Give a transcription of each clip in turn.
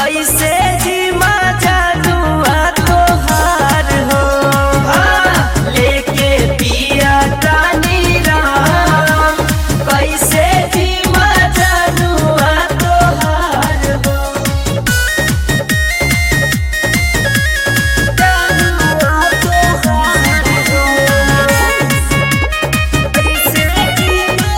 कैसे जीमा जानुआ तोहार हो हाँ, लेके पिया तानी राम कैसे जीमा जानुआ तोहार हो जानुआ तोहार हो कैसे जीमा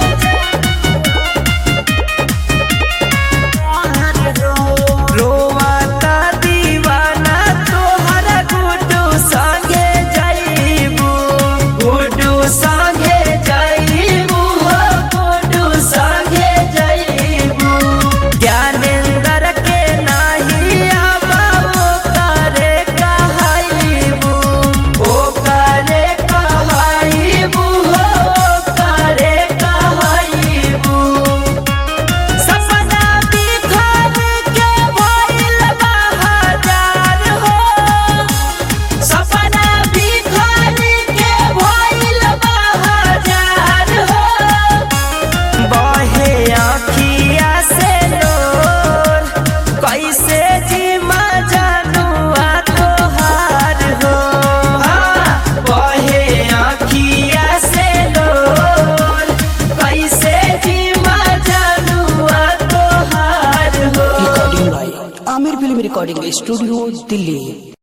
रोवाता दीवाना तोहरा गुड्डू संगे जाइबू गुड्डू संगे जाइबू हो गुड्डू संगे जाइबू ज्ञानेंद्र के नाही आबाओ करे कहाइबू ओ करे कहाइबू हो करे कहाइबू सपना बिखर के भइल बा हजार हो सपना बिखर के भइल बा हजार हो बहे आँखिया से लोर कैसे जीमा जानुआ तोहार हो हाँ, बहे आँखिया से लोर कैसे जीमा जानुआ तोहार हो recording by Aamir film recording studio Delhi